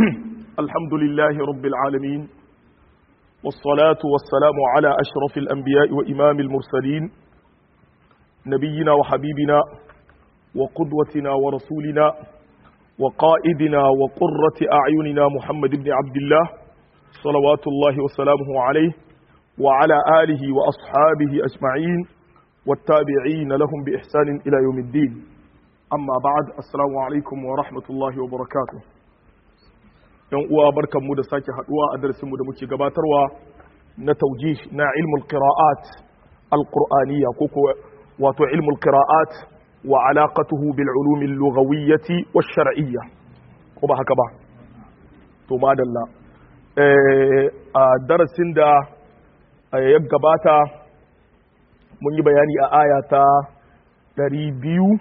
الحمد لله رب العالمين والصلاة والسلام على أشرف الأنبياء وإمام المرسلين نبينا وحبيبنا وقدوتنا ورسولنا وقائدنا وقرة أعيننا محمد بن عبد الله صلوات الله وسلامه عليه وعلى آله وأصحابه أجمعين والتابعين لهم بإحسان إلى يوم الدين أما بعد السلام عليكم ورحمة الله وبركاته yan uwa barkanmu da sake haduwa a darasinmu da muke gabatarwa na taujih na ilmul qira'at alqur'aniyya ko wato ilmul qira'at wa alaqatuhu bil ulum al lughawiyyati wash shar'iyya ko ba haka ba to madalla a darasin da ya gabata mun yi bayani a aya ta 200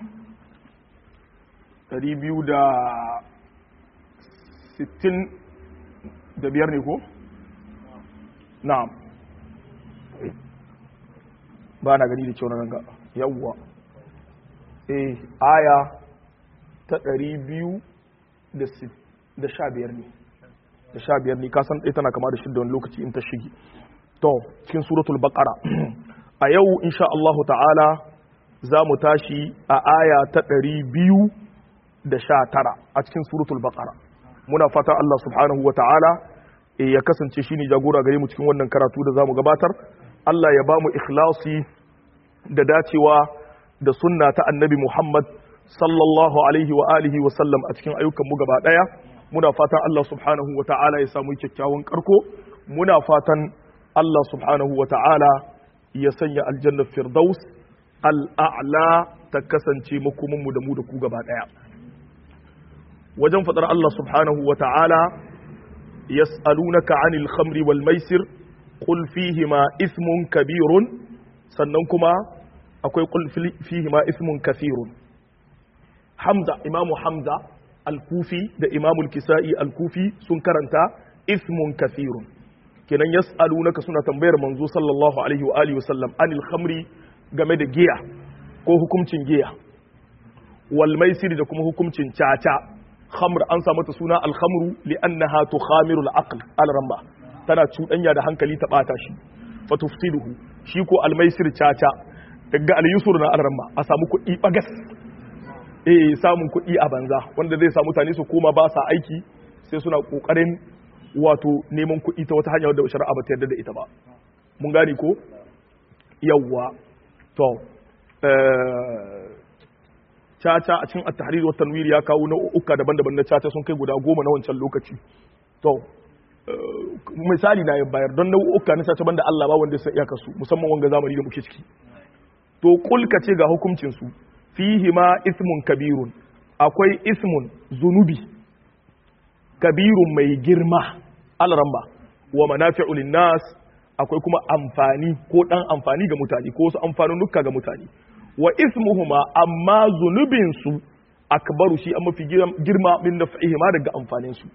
200 da sittin da biyar ne ko? na'am ba na gani da kyau na ranga yawwa eh aya ta ɗari biyu da sha biyar ne da sha biyar ne kasan ɗaya tana kama da shidda wani lokaci in ta shige to cikin suratul baqara a yau insha Allah ta'ala za mu tashi a aya ta ɗari biyu da sha tara a cikin suratul baqara muna fatan Allah subhanahu wa ta'ala ya kasance shi ne jagora gare mu cikin wannan karatu da za mu gabatar Allah ya ba mu ikhlasi da dacewa da sunna ta annabi Muhammad sallallahu alaihi wa alihi wa sallam a cikin ayyukan mu gaba daya muna fatan Allah subhanahu wa ta'ala ya samu kyakkyawan karko muna fatan Allah subhanahu wa ta'ala ya sanya aljannar firdaus al'a'la ta kasance makomanmu da mu da ku gaba daya wajen faɗar Allah subhanahu wa ta'ala yas'alunaka 'anil khamri wal maisir qul fihima ismun kabirun sannan kuma akwai qul fihima ismun kathirun Hamza imamu Hamza al-Kufi da imamu al-Kisa'i al-Kufi sun karanta ismun kathirun kenan yas'alunaka suna tambayar manzo sallallahu alaihi wa alihi wasallam anil khamri game da giya ko hukuncin giya wal maisir da kuma hukuncin caca khamr an sa mata suna alhamru li'annaha tukhamiru al-aql al-ramba tana cuɗanya da hankali ta bata shi fa tufsiduhu shi ko al-maisir caca daga al-yusur na al-ramba a samu kuɗi bagas eh samun kuɗi a banza wanda zai sa mutane su koma ba sa aiki sai suna kokarin wato neman kuɗi ta wata hanya wadda shari'a ba ta yarda da ita ba mun gane ko yawwa to caca a cikin at-tahrir wa tanwir ya kawo nau'uka daban-daban na caca sun kai guda goma na wancan lokaci to misali na bayar don nau'uka na caca banda Allah ba wanda sai iyaka su musamman wanga zamani da muke ciki to kul ka ce ga hukuncin su fihi ma ismun kabirun akwai ismun zunubi kabirun mai girma alramba wa manafi'u linnas akwai kuma amfani ko dan amfani ga mutane ko wasu amfanunnuka ga mutane wa ismuhuma amma zunubinsu akbaru shi an mafi girma min naf'ihima daga amfanin su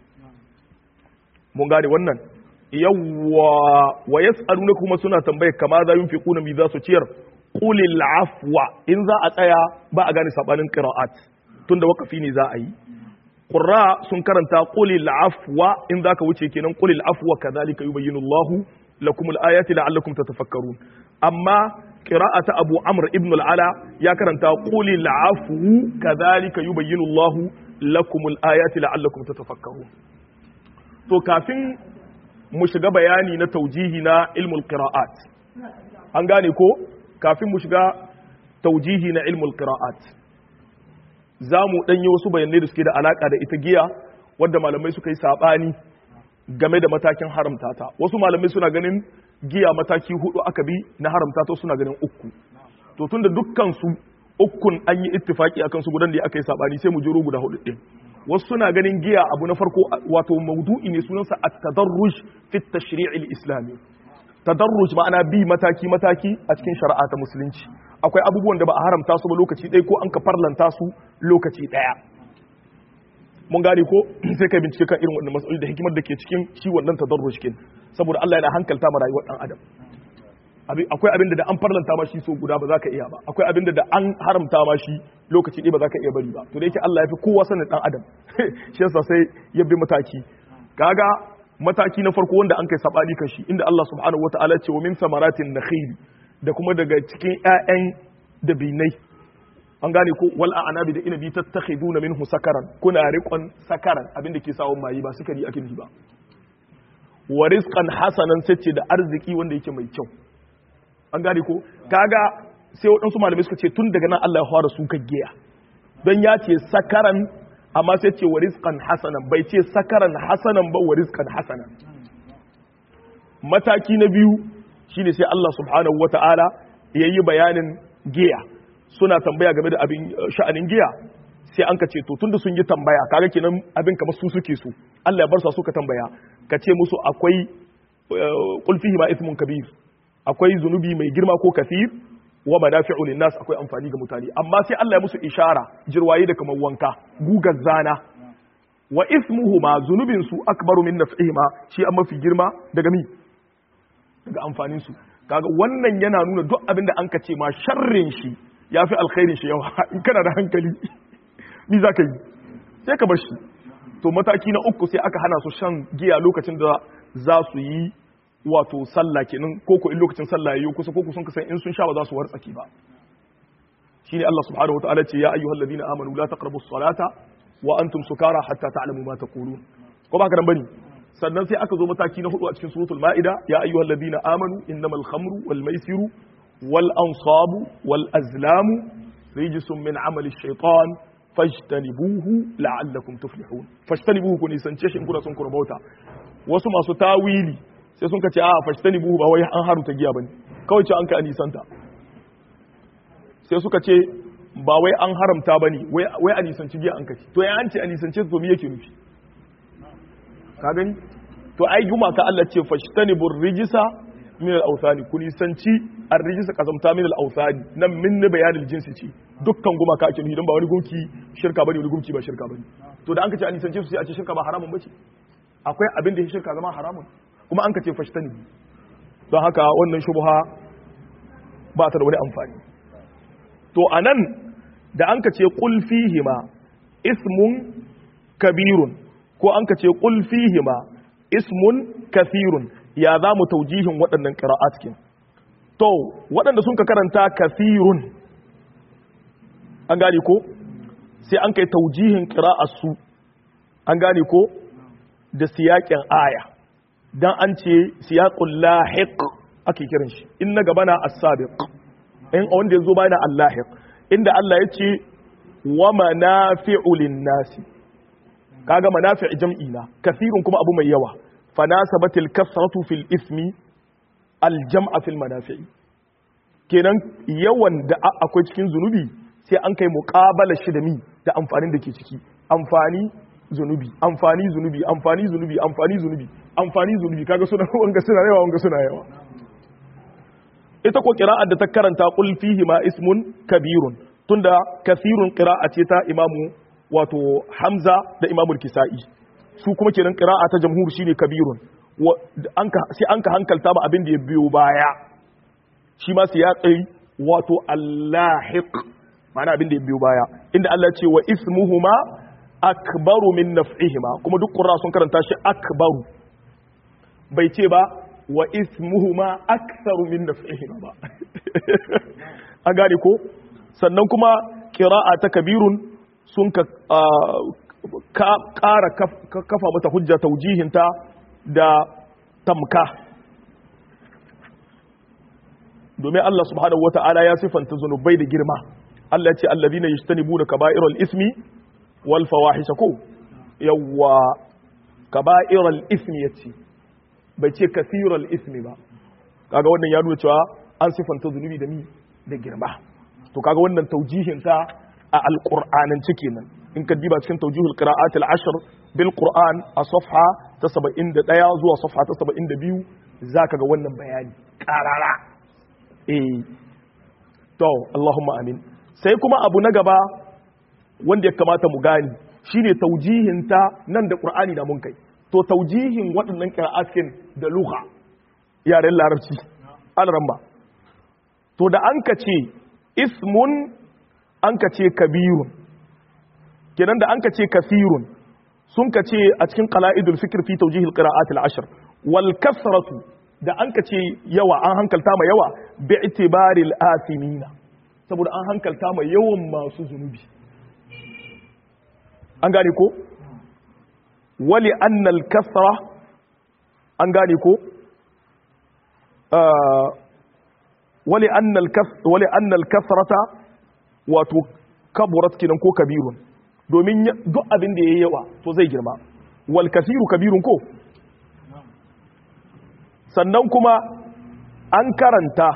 mun gane wannan yawwa wa yas'aluna kuma suna tambaye kama za yunfiquna mi za su ciyar qulil afwa in za a tsaya ba a gane sabanin qira'at tunda wakafi ne za a yi qurra sun karanta qulil afwa in zaka wuce kenan qulil afwa kadhalika yubayyinu Allahu lakum al-ayati la'allakum tatafakkarun amma qira'ata Abu Amr ibn al-Ala ya karanta quli al-afwu kadhalika yubayyinu Allah lakum al-ayati la'allakum tatafakkarun to kafin mu shiga bayani na taujihi na ilmul qira'at an gane ko kafin mu shiga taujihi na ilmul qira'at za mu danyi wasu bayanai da suke da alaka da ita giya wadda malamai suka yi sabani game da matakin haramta ta wasu malamai suna ganin giya mataki hudu aka bi na haramta ta suna ganin uku to tunda dukkan su ukun an yi ittifaki akan su gudan da aka yi sabani sai mu jiro guda hudu din wasu suna ganin giya abu na farko wato maudu'i ne sunansa at-tadarruj fi at-tashri' al-islami tadarruj ma'ana bi mataki mataki a cikin shari'a ta musulunci akwai abubuwan da ba a haramta su ba lokaci ɗaya ko an ka farlanta su lokaci ɗaya mun gane ko sai kai bincike kan irin wannan matsaloli da hikimar da ke cikin shi wannan tadarruj kin saboda Allah yana hankalta ma rayuwar dan adam akwai abin da an farlanta ma shi so guda ba za ka iya ba akwai abin da an haramta ma shi lokaci ɗaya ba za ka iya bari ba to da yake Allah ya fi kowa sanin dan adam shi yasa sai ya bi mataki kaga mataki na farko wanda an kai sabani kan shi inda Allah subhanahu wataala ce wa min samaratin nakhil da kuma daga cikin ƴaƴan dabinai an gane ko wal a'nabi da inabi tattakhiduna minhu sakaran kuna riqon sakaran abinda ke sawon mayi ba sukari ake nufi ba wa rizqan hasanan sace da arziki wanda yake mai kyau an gane ko kaga sai waɗansu malamai suka ce tun daga nan Allah ya fara su giya don ya ce sakaran amma sai ce wa rizqan hasanan bai ce sakaran hasanan ba wa rizqan hasanan mataki na biyu shine sai Allah subhanahu wata'ala yayi bayanin giya suna tambaya game da abin sha'anin giya sai an ka ce to tunda sun yi tambaya kaga kenan abin kamar su suke su Allah ya bar su suka tambaya ka ce musu akwai qul fihi ma ithmun kabir akwai zunubi mai girma ko kafir wa manafi'u linnas akwai amfani ga mutane amma sai Allah ya musu ishara jirwaye da kamar wanka gugar zana wa ismuhuma zunubin su akbaru min naf'ihima shi an mafi girma daga mi daga amfanin su kaga wannan yana nuna duk abin da an ka ce ma sharrin shi yafi alkhairin shi yawa in kana da hankali ni zaka yi sai ka bar shi to mataki na uku sai aka hana su shan giya lokacin da za su yi wato sallah kenan ko ko in lokacin sallah yayi kusa ko sun kasan in sun sha ba za su wartsaki ba shine Allah subhanahu wataala ce ya ayyuhal ladina amanu la taqrabus salata wa antum sukara hatta ta'lamu ma taqulun ko ba ka dan bane sannan sai aka zo mataki na hudu a cikin suratul maida ya ayyuhal ladina amanu innamal khamru wal maisiru wal ansabu wal azlamu rijsun min amali shaytan fajtanibuhu la'allakum tuflihun fajtanibuhu kun isance shi in kuna son ku rabauta wasu masu tawili sai sun ka ce a fashtani buhu ba wai an haruta giya bane kawai ce an ka anisanta sai suka ce ba wai an haramta bane wai a nisanci giya an kaci to ya an ce a nisance to me yake nufi ka gani to ai juma ka Allah ce fashtani bur rijisa min al awthani ku nisanci ar rijisa kazamta min al awthani nan min ne bayanil jinsi ce dukkan guma ka ake nufi don ba wani gunki shirka bane wani gunki ba shirka bane to da an ka ce a nisance su sai a ce shirka ba haramun bace akwai abin da ya shirka zama haramun kuma an ka ce fashtani don haka wannan shubha ba ta da wani amfani to anan da an ka ce qul fihima ismun kabirun ko an ka ce qul fihima ismun kathirun ya za mu taujihin waɗannan qira'at kin to waɗanda sun ka karanta kathirun an gane ko sai an kai taujihin qira'at su an gane ko da siyaƙin aya dan an ce siyaqul lahiq ake kiran shi in na gaba na as-sabiq in wanda yazo bayan al-lahiq inda Allah yace wa manafi'u lin-nasi kaga manafi' jam'i na kathirun kuma abu mai yawa fanasabatil kasratu fil ismi al-jam'a fil manafi'i kenan yawan da akwai cikin zunubi sai an kai muqabala shi da mi da amfanin da ke ciki amfani zunubi amfani zunubi amfani zunubi amfani zunubi amfani zunubi kaga suna wanga suna yawa wanga suna yawa ita ko qira'ar da ta karanta qul fihi ma ismun kabirun tunda kathirun qira'a ce ta imamu wato hamza da imamu kisa'i su kuma kenan qira'a ta jamhur shine kabirun sai an ka hankalta ba abin da ya biyo baya shi ma sai ya tsayi wato allahiq ma'ana abin da ya biyo baya inda Allah ce wa ismuhuma akbaru min naf'ihima kuma duk qurra sun karanta shi akbaru bai ce ba wa ismuhuma aktharu min naf'ihima ba a gane ko sannan kuma qira'a ta kabirun sun ka ƙara kafa mata hujja taujihinta da tamka domin Allah subhanahu wata'ala ya sifanta zunubai da girma Allah ya ce allazina yajtanibuna kaba'iral ismi wal fawahisha ko yawa kaba'iral ismi yace bai ce kasiral ismi ba kaga wannan ya nuna cewa an sifanta zunubi da mi da girma to kaga wannan taujihin ta a alqur'anin cike nan in ka diba cikin taujihul qira'at al-ashr bil qur'an a safha ta 71 zuwa safha ta 72 zaka ga wannan bayani qarara eh to Allahumma amin sai kuma abu na gaba wanda ya kamata mu gani shine taujihin ta nan da qur'ani da mun kai to taujihin waɗannan qira'atin da lugha yaren larabci alramba to da an ka ce ismun an ka ce kabirun kenan da an ka ce kasirun sun ka ce a cikin qala'idul fikr fi tawjih al-qira'at al-ashr wal kasratu da an ka ce yawa an hankalta ma yawa bi itibari al-athimina saboda an hankalta ma yawan masu zunubi an gane ko wali anna al-kasra an gane ko wali anna al-kasr wali anna al-kasrata wato kaburat kinan ko kabirun domin duk abin da yayi yawa to zai girma wal kasiru kabirun ko sannan kuma an karanta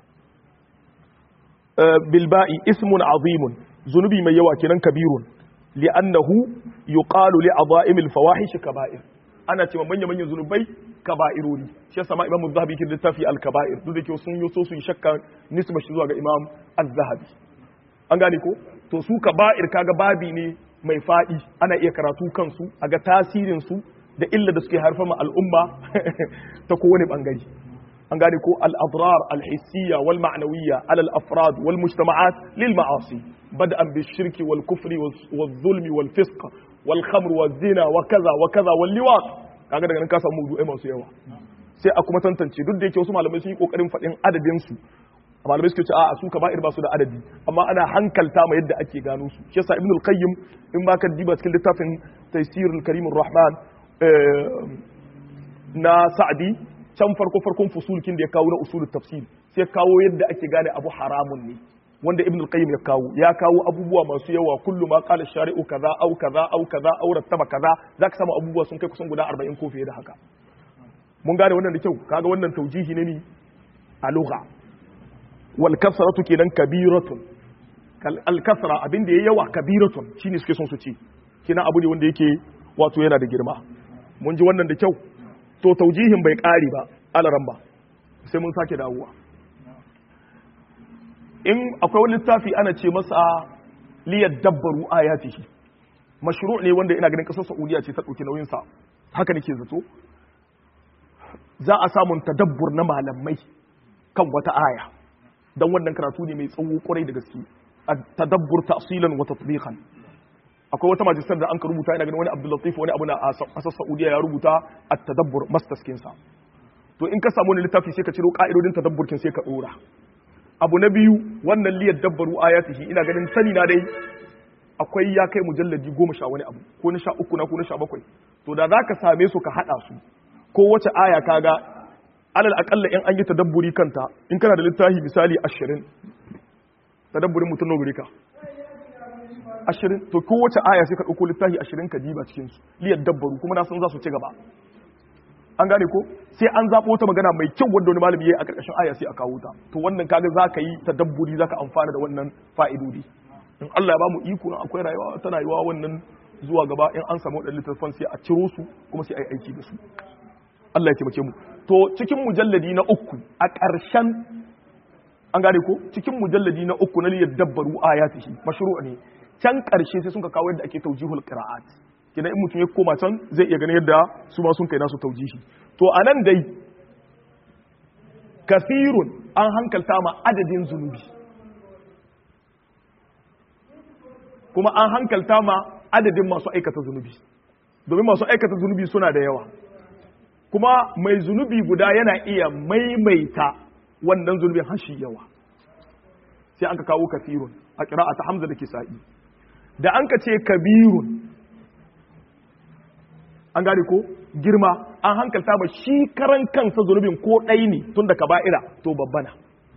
bilba'i ismun azimun zunubi mai yawa kenan kabirun li'annahu yuqalu li adha'imil fawahish kaba'ir ana cewa manya manyan zunubai kaba'irori shi yasa ma imamu zahabi ke littafi al-kaba'ir duk da ke sun yi so su yi shakka nisba shi zuwa ga imam az-zahabi an gane ko to su kaba'ir kaga babi ne mai fadi ana iya karatu kansu a ga tasirin su da illa da suke haifar ma al'umma ta kowane bangare an gane ko al-adrar al-hissiyya wal ma'nawiyya ala al-afrad wal mujtama'at lil ma'asi bad'an bil shirki wal kufri wal zulmi wal fisq wal khamr wal zina wa kaza wa kaza wal liwat kaga daga nan ka samu mawdu'ai masu yawa sai a kuma tantance duk da yake wasu malamai sun yi kokarin fadin adadin su malamai suke ce a su kaba'ir ba su da adadi amma ana hankalta ma yadda ake gano su shi yasa ibnul qayyim in ba ka diba cikin littafin taysirul karimur rahman na sa'adi can farko farkon fusulkin da ya kawo na usulul tafsir sai kawo yadda ake gane abu haramun ne wanda ibn al-qayyim ya kawo ya kawo abubuwa masu yawa kullu ma qala shari'u kaza au kaza au kaza au rattaba kaza zaka samu abubuwa sun kai kusan guda 40 ko fiye da haka mun gane wannan da kyau kaga wannan taujihi ne ni a lugha wal kasratu kenan kabiratun al kasra abin da yayi yawa kabiratun shine suke son su ce kina abu ne wanda yake wato yana da girma mun ji wannan da kyau to taujihin bai ƙari ba alaran ba sai mun sake dawowa in akwai wani littafi ana ce masa liyar dabbaru ayatihi mashru ne wanda ina ganin kasar saudiya ce ta ɗauki nauyinsa haka nake zato za a samun tadabbur na malamai kan wata aya don wannan karatu ne mai tsawo kwarai da gaske tadabbur tafsilan wa tatbiqan akwai wata majistar da an ka rubuta ina ganin wani Abdul Latif wani abu na asar Saudiya ya rubuta at-tadabbur mastaskin sa to in ka samu wani littafi sai ka ciro ka'idodin tadabburkin sai ka dora abu na biyu wannan liyar dabbaru ayatihi ina ganin sani na dai akwai ya kai mujalladi goma sha wani abu ko na sha uku na ko na sha bakwai to da za ka same su ka haɗa su ko wace aya kaga alal akalla in an yi tadabburi kanta in kana da littafi misali ashirin tadabburin mutum na ka ashirin to kowace aya sai ka ɗauko littafi ashirin ka diba cikinsu liyar dabbaru kuma na san za su ci gaba an gane ko sai an zaɓo ta magana mai kyau wanda wani malami ya yi a ƙarƙashin aya sai a kawo ta to wannan kaga za ka yi tadabburi za ka amfana da wannan fa'idodi in Allah ya ba mu iko in akwai rayuwa ta rayuwa wannan zuwa gaba in an samu waɗannan littattafan sai a ciro su kuma sai a yi aiki da su Allah ya taimake mu to cikin mujalladi na uku a ƙarshen an gane ko cikin mujalladi na uku na liyar dabbaru ayatihi mashru'a ne can ƙarshe sai sun ka kawo yadda ake taujihul qira'at kina in mutum ya koma can zai iya ganin yadda su ma sun kai nasu taujihi to anan dai kasirun an hankalta ma adadin zunubi kuma an hankalta ma adadin masu aikata zunubi domin masu aikata zunubi suna da yawa kuma mai zunubi guda yana iya maimaita wannan zunubin hashi yawa sai an ka kawo kasirun a kira ta hamza da kisa'i da an ka ce kabirun an gane ko girma an hankalta ba shi karan kansa zunubin ko ɗai ne tun da kaba'ira to babbana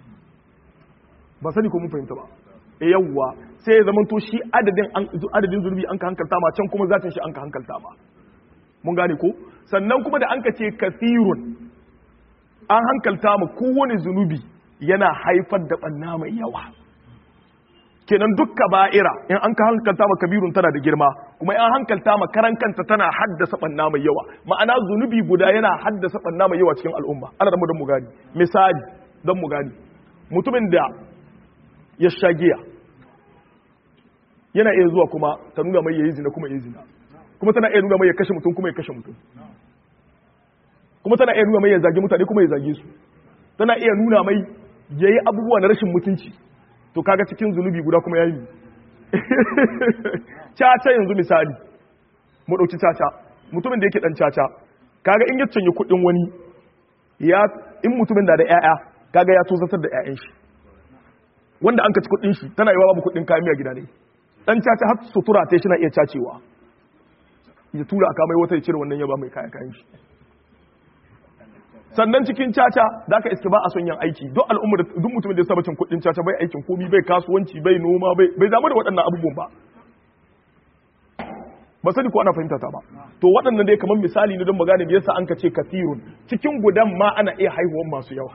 ba sani ko mun fahimta ba e yawwa sai ya zama to shi adadin adadin zunubi an ka hankalta ma can kuma zatin shi an ka hankalta ma mun gane ko sannan kuma da an ka ce kasirun an hankalta ma kowane zunubi yana haifar da ɓanna mai yawa kenan duk kaba'ira in an ka hankalta ma kabirun tana da girma kuma in hankalta ma karan kanta tana haddasa banna mai yawa ma'ana zunubi guda yana haddasa banna mai yawa cikin al'umma ana da mu don mu gani misali don mu gani mutumin da ya sha giya yana iya zuwa kuma ta nuna mai yayi zina kuma yayi zina kuma tana iya nuna mai ya kashe mutum kuma ya kashe mutum kuma tana iya nuna mai ya zage mutane kuma ya zage su tana iya nuna mai yayi abubuwa na rashin mutunci to kaga cikin zunubi guda kuma yayi caca yanzu misali mu dauki caca mutumin da yake dan caca kaga in ya canye kuɗin wani ya in mutumin da da ƴaƴa kaga ya tozatar da ƴaƴan shi wanda an kaci kuɗin shi tana yi wa babu kuɗin kayan miya gida ne dan caca har sutura ta shi na iya cacewa ya tura aka mai wata ya cire wannan ya ba mai kayan kayan shi sannan cikin caca da aka iske ba a son yin aiki duk al'ummar duk mutumin da ya saba cin kuɗin caca bai aikin komi bai kasuwanci bai noma bai bai damu da waɗannan abubuwan ba ba sani ko ana fahimta ta ba to waɗannan dai kamar misali ne don magana me yasa an ka ce kathirun cikin gudan ma ana iya haihuwan masu yawa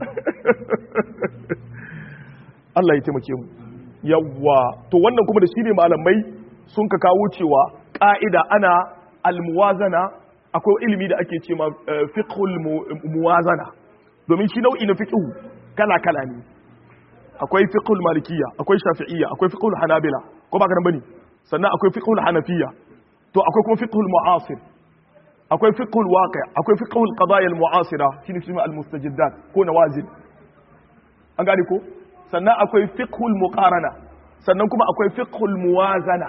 Allah ya taimake mu yawa to wannan kuma da shi ne malamai sun ka kawo cewa ƙa'ida ana almuwazana akwai ilimi da ake ce ma fiqhul muwazana domin shi nau'i na fiqhu kala kala ne akwai fiqhul malikiyya akwai shafi'iyya akwai fiqhul hanabila ko ba ka nan bane sannan akwai fiqhul hanafiyya to akwai kuma fiqhul mu'asir akwai fiqhul waqi' akwai fiqhul qadaya al mu'asira shine shi al mustajiddat ko nawazil an gane ko sannan akwai fiqhul muqarana sannan kuma akwai fiqhul muwazana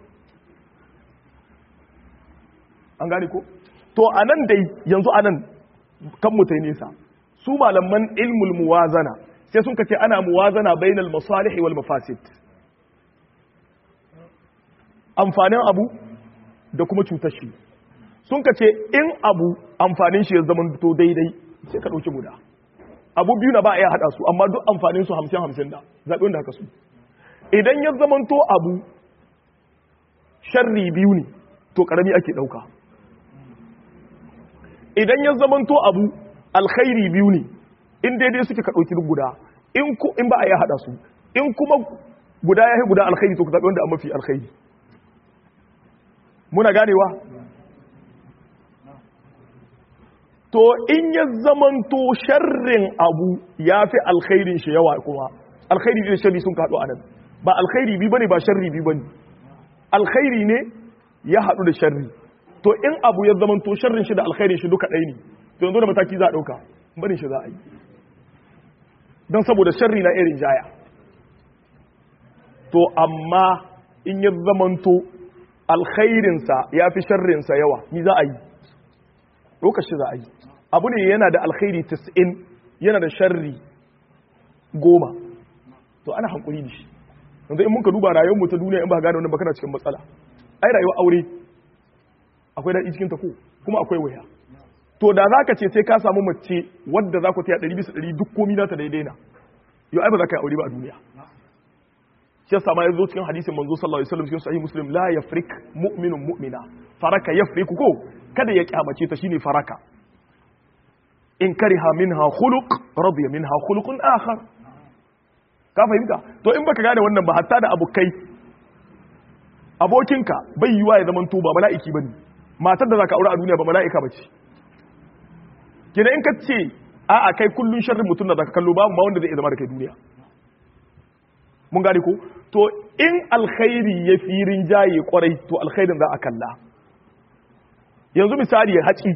an gane ko to anan dai yanzu anan kan mutai nesa su malaman ilmul muwazana sai sun kace ana muwazana bainal masalih wal mafasid amfanin abu da kuma cutar shi sun kace in abu amfanin shi ya zama to daidai sai ka dauki guda abu biyu na ba a iya hada su amma duk amfanin su 50 50 da zabi wanda haka su idan ya zama to abu sharri biyu ne to karami ake dauka idan ya zamanto abu alkhairi biyu ne in daidai suke ka ɗauki duk guda in ku in ba a yi haɗa su in kuma guda ya yi guda alkhairi to ku zaɓi wanda a mafi alkhairi muna ganewa to in ya zamanto sharrin abu ya fi alkhairin shi yawa kuma alkhairi da sharri sun kaɗu a nan ba alkhairi bi bane ba sharri bi bane alkhairi ne ya haɗu da sharri to in abu ya zama to sharrin shi da alkhairin shi duka ɗaya ne to yanzu da mataki za a ɗauka barin shi za a yi don saboda sharri na irin jaya to amma in ya zama to alkhairinsa ya fi sharrinsa yawa ni za a yi ɗaukar shi za a yi abu ne yana da alkhairi 90 yana da sharri goma to ana hankuli da shi yanzu in muka duba rayuwar mu ta duniya in ba gane wannan ba kana cikin matsala ai rayuwar aure akwai daɗi cikin ta ko kuma akwai waya to da za ka ce sai ka samu mace wadda za ku taya ɗari bisa ɗari duk komi na ta daidai na yau ai ba za ka yi aure ba a duniya shi yasa ma ya zo cikin hadisin manzo sallallahu alaihi wasallam cikin sahih muslim la yafrik mu'minun mu'mina faraka yafriku ko kada ya kyamace ta shine faraka in kariha minha khuluq radiya minha khuluqun akhar ka fahimta to in baka gane wannan ba hatta da abokai abokinka bai yiwa ya zaman to ba mala'iki bane matar da zaka aure a duniya ba mala'ika bace kina in ka ce a a kai kullun sharrin mutum da zaka kallo babu ma wanda zai zama da kai duniya mun gane ko to in alkhairi ya fi rinjaye kwarai to alkhairin za a kalla yanzu misali ya haci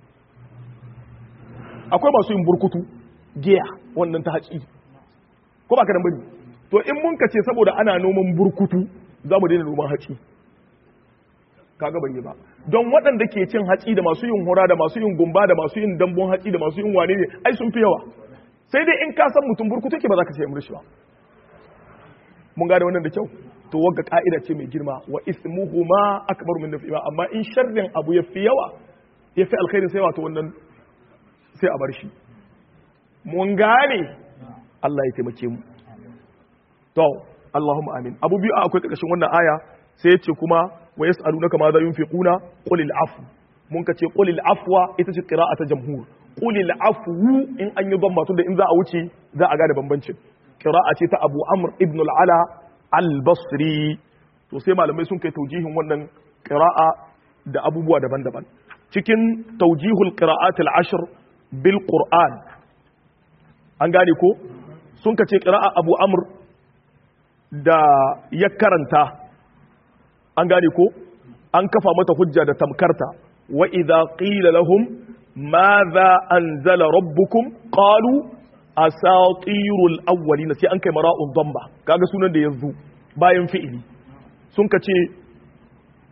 akwai masu yin burkutu giya wannan ta haci ko ba ka nan bane to in mun ka ce saboda ana noman burkutu za mu daina noman haci kaga bai yi ba don waɗanda ke cin haci da masu yin hura da masu yin gumba da masu yin dambon haci da masu yin wane ne ai sun fi yawa sai dai in ka san mutum burkutu ke ba za ka ce murshi ba mun gane wannan da kyau to wagga ka'ida ce mai girma wa ismuhuma akbar min nafi'a amma in sharrin abu ya fi yawa ya fi alkhairin sai wato wannan sai a bar shi mun gane Allah ya taimake mu to Allahumma amin abu biyu akwai karkashin wannan aya sai yace kuma wa yas'alunaka ma za yunfiquna qul afu mun ka ce qul afwa ita ce qira'ata jamhur qul afu in an yi dhamma tunda in za a wuce za a gane bambancin qira'a ce ta Abu Amr ibn al-Ala al-Basri to sai malamai sun kai taujihin wannan qira'a da abubuwa daban-daban cikin taujihul qira'at al-ashr bil Qur'an an gane ko sun kace qira'a Abu Amr da ya karanta an gane ko an kafa mata hujja da tamkarta wa idza qila lahum madha anzala rabbukum qalu asatirul awwalina sai an kai mara'un damba kaga sunan da yanzu bayan fi'ili sun ka ce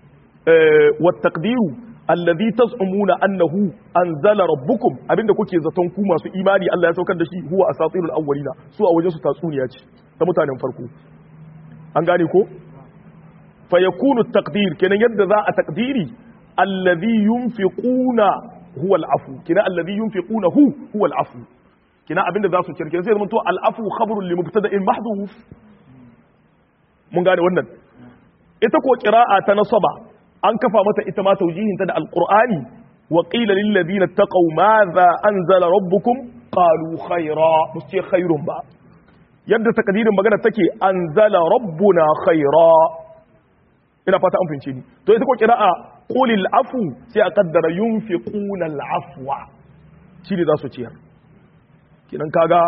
wa taqdiru alladhi taz'umuna annahu anzala rabbukum abinda kuke zaton ku masu imani Allah ya saukar da shi huwa asatirul awwalina su a wajen su tatsuniya ce ta mutanen farko an gane ko fa yakunu taqdir kenan yadda za a taqdiri alladhi yunfiquna huwa al-afu kenan alladhi yunfiquna hu huwa al-afu kenan abinda za su ciyar kenan sai zama to al-afu khabrun li mubtada'in mahdhuf mun gane wannan ita ko qira'a ta nasaba an kafa mata ita ma taujihinta da alqur'ani wa qila lil ladina taqaw madha anzala rabbukum qalu khayra musti khairun ba yadda takdirin magana take anzala rabbuna khayra ina fata an fince ni to ita ko qira'a qulil afu sai a kaddara yunfiquna al afwa shi ne za su ciyar kinan kaga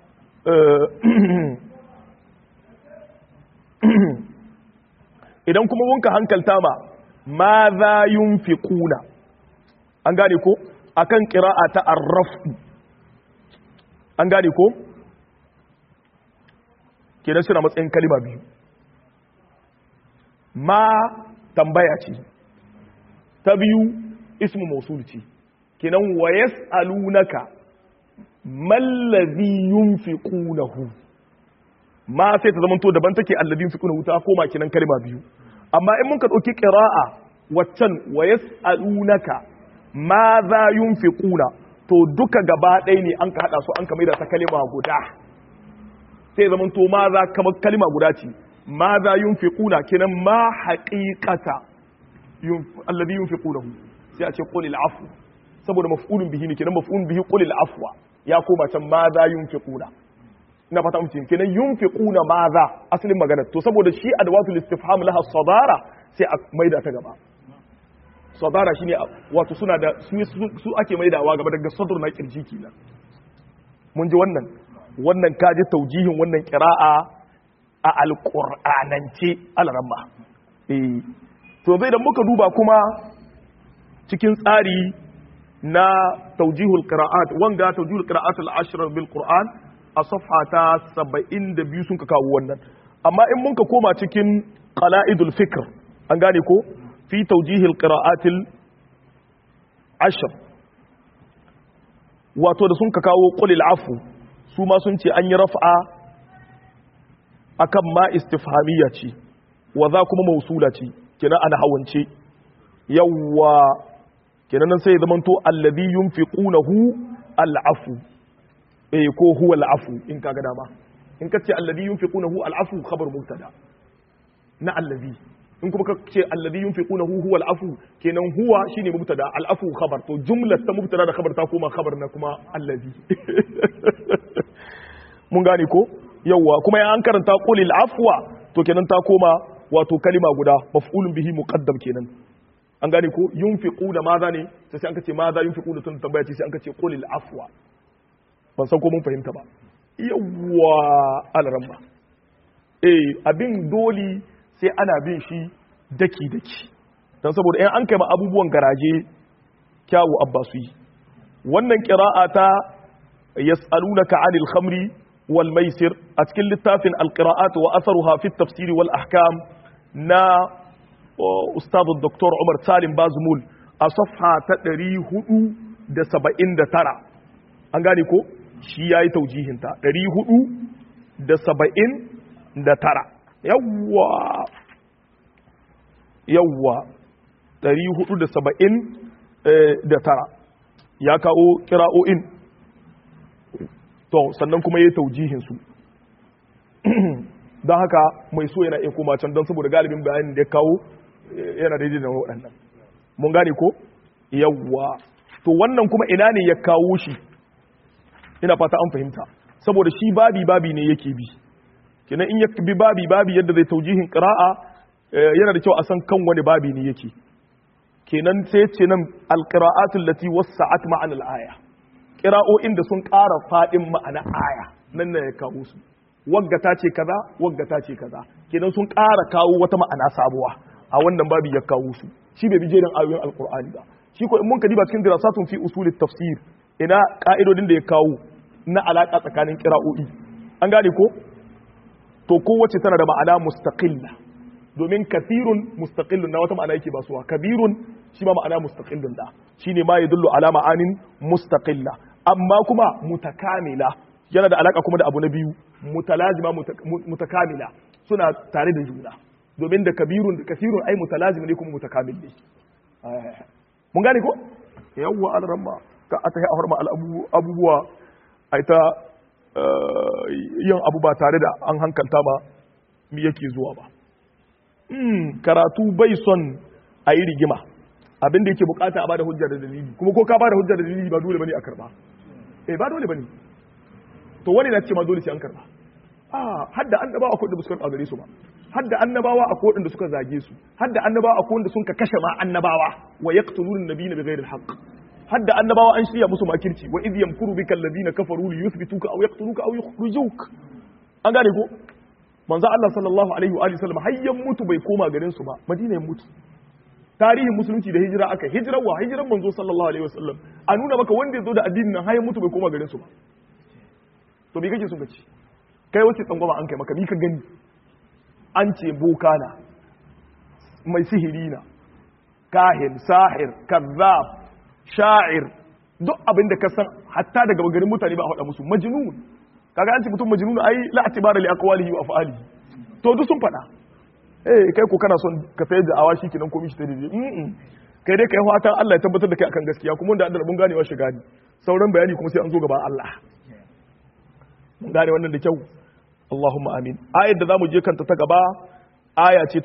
idan kuma wunka hankalta ma ma za yunfiquna an gane ko akan qira'a ta arrafu an gane ko kenan suna matsayin kalima biyu ma tambaya ce ta biyu ismu mausul ce kenan wa yas'alunaka mallazi yunfiqunahu ma sai ta zama to daban take alladin fiquna wuta koma kinan kalma biyu amma in mun ka dauki qira'a waccan wa yasalunaka ma za yunfiquna to duka gaba ɗaya ne an ka hada su an ka maida ta kalma guda sai zaman to ma za kamar kalma guda ce ma za yunfiquna kinan ma haqiqata alladhi yunfiqunahu sai a ce qulil afu saboda maf'ulun bihi ne kinan maf'ulun bihi qulil afwa ya koma can ma za yunfiquna ina fata mutum kenan yunfiquna maza asalin magana to saboda shi adwatul istifham laha sadara sai a maida ta gaba sadara shine wato suna da su su ake maidawa gaba daga sadr na kirji kenan mun ji wannan wannan kaji taujihin wannan qira'a a alqur'anance alramma eh to zai da muka duba kuma cikin tsari na taujihul qira'at wanga taujihul qira'at al-ashr bil qur'an a safha ta 72 sun ka kawo wannan amma in mun ka koma cikin qala'idul fikr an gane ko fi taujihil qira'atil ashr wato da sun ka kawo qulil afu su ma sun ce an yi raf'a akan ma istifhamiyya ce wa za kuma mausula ce kenan ana hawance yawwa kenan nan sai zaman to alladhi yunfiqunahu al'afu eh ko huwa al'afu in kaga dama in ka ce alladhi yunfiqunahu al'afu khabar mubtada na alladhi in kuma ka ce alladhi yunfiqunahu huwa al'afu kenan huwa shine mubtada al'afu khabar to jumlar ta mubtada da khabar ta koma khabar na kuma alladhi mun gane ko yawa kuma ya an karanta qulil afwa to kenan ta koma wato kalima guda maf'ulun bihi muqaddam kenan an gane ko yunfiquna maza ne sai an kace maza yunfiquna tun tambaya ce sai an kace qulil afwa ban san ko mun fahimta ba yawwa alramma eh abin doli sai ana bin shi daki daki dan saboda in an kai ma abubuwan garaje kyawu abbasu yi wannan qira'a ta yas'alunaka 'anil khamri wal maisir a cikin littafin alqira'at wa atharuha fi at-tafsir wal ahkam na ustad dr Umar Salim Bazmul a safha ta 479 an gane ko shi yayi taujihin ta 479 yawwa yawwa 479 ya kawo kira'o'in to sannan kuma yayi taujihin su don haka mai so yana iya koma can don saboda galibin bayanin da ya kawo yana daidai da waɗannan mun gane ko yawwa to wannan kuma ina ne ya kawo shi ina fata an fahimta saboda shi babi babi ne yake bi kenan in ya bi babi babi yadda zai taujihin qira'a yana da kyau a san kan wani babi ne yake kenan sai ce nan alqira'atul lati wasa'at ma'ana al-aya qira'o'in da sun ƙara fadin ma'ana aya nan ne ya kawo su wagga ta ce kaza wagga ta ce kaza kenan sun ƙara kawo wata ma'ana sabuwa a wannan babi ya kawo su shi bai bi jerin ayoyin alqur'ani ba shi ko in mun kadiba cikin dirasatun fi usulit tafsir ina ka'idodin da ya kawo na alaka tsakanin qira'o'i an gane ko to kowace tana da ma'ana mustaqilla domin kathirun mustaqillun na wata ma'ana yake basuwa kabirun shi ma ma'ana mustaqillun da shine ma yadullu ala ma'anin mustaqilla amma kuma mutakamila yana da alaka kuma da abu na biyu mutalazima mutakamila suna tare da juna domin da kabirun da kasirun ai mutalazim ne kuma mutakamil ne mun gane ko yawwa al-ramma ka ata ya horma abubuwa ai ta yin abu ba tare da an hankalta ba mi yake zuwa ba karatu bai son a yi rigima abinda yake bukata a bada hujja da dalili kuma ko ka bada hujja da dalili ba dole bane a karba eh ba dole bane to wani na ce ma dole sai an karba ah hadda annabawa akwai da suka karba gare su ba hadda annabawa akwai wanda suka zage su hadda annabawa akwai wanda sun ka kashe ma annabawa wa yaqtuluna nabiyina bighairi alhaq hadda annabawa an shirya musu makirci wa idh yamkuru bika alladhina kafaru li yuthbituka aw yaqtuluka aw yukhrijuk an gane ko manzo Allah sallallahu alaihi wa alihi sallam hayyan mutu bai koma garin su ba madina ya mutu tarihin musulunci da hijira aka hijirar wa hijiran manzo sallallahu alaihi wasallam a nuna maka wanda ya zo da addinin nan hayyan mutu bai koma garin su ba to me kake so ka ci kai wace tsangwama an kai maka mi ka gani an ce boka na mai sihiri na kahin sahir kazzab sha'ir duk abin da ka san hatta daga garin mutane ba a faɗa musu majnun kaga an ce mutum majnun ai la atibara li aqwalihi wa af'alihi to duk sun faɗa eh kai ko kana son ka sayar da awashi kinan komai shi ta daidai mm kai dai kai fatan Allah ya tabbatar da kai akan gaskiya kuma wanda Allah mun ganewa shi gani sauran bayani kuma sai an zo gaba Allah mun gane wannan da kyau Allahumma amin ayar da zamu je kanta ta gaba aya ce ta